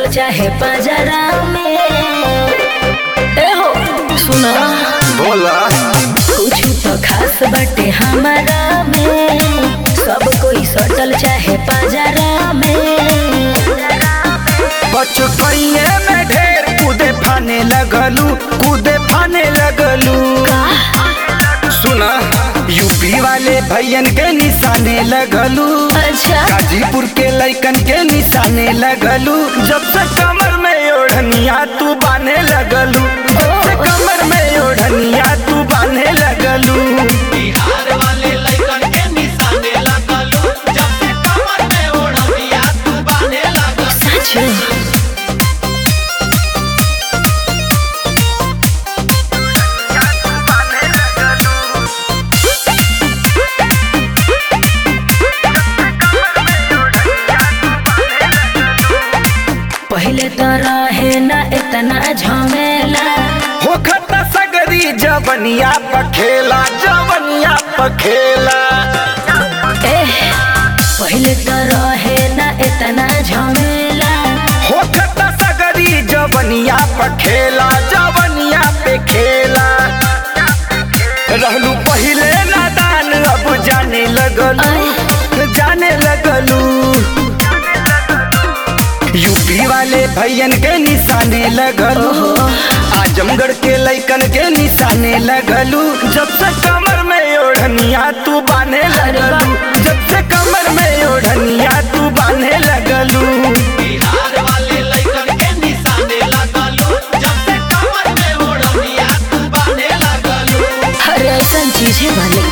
चाहे पजरा में ए हो सुना बोला कुछ तो खास बाटे हमारा में सब कोई सटल चाहे पजरा में बचपने में ढेर कूदे फाने लगलू कूदे फाने लगलू सुना यूपी वाले भैयन के निशाने लगलू अच्छा गाजीपुर के लइकन के निशाने लगलू जब से कमर में ओढ़निया तू बाने लगलू जब से कमर में ओढ़निया तू बाने लगलू बिहार वाले लइकन के निशाने लगलू जब से कमर में ओढ़निया तू बांधे लगलू सच पहले तो रहे ना इतना झमेला हो खता सगरी जवनिया पखेला जवनिया पखेला एह, पहले तो रहे ना इतना झमेला हो खता सगरी जवनिया पखेला जवनिया पे खेला रहलू पहिले नादान अब जाने लगलू जाने लगलू यूपी वाले भैयन के निशाने लगलू आजमगढ़ के लइकन के निशाने लगलू जब से कमर में ओढ़निया तू बाने लगलू जब से कमर में ओढ़निया तू बाने लगलू बिहार वाले लइकन के निशाने लगलू जब से कमर में ओढ़निया तू बांधे लगलू हर ऐसा चीज है भले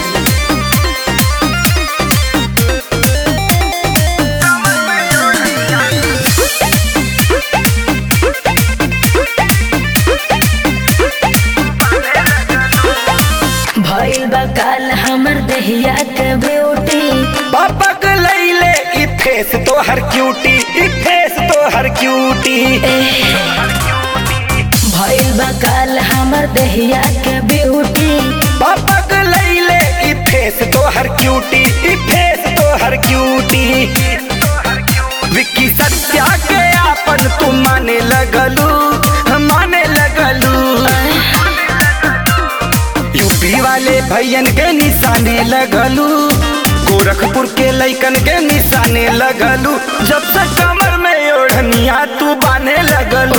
भइल बा काल हमर देहिया के ब्यूटी पापा के लैले ई फेस तो हर क्यूटी ई फेस तो हर क्यूटी भइल बा काल हमर देहिया के ब्यूटी पापा के लैले ई फेस तो हर क्यूटी ई फेस तो हर क्यूटी विक्की सत्या के आपन तू माने लगलू माने लगलू यूपी वाले भैयन के निशाने लगलू गोरखपुर के लइकन के निशाने लगलू जब से कमर में ओढ़निया तू बाने लगलू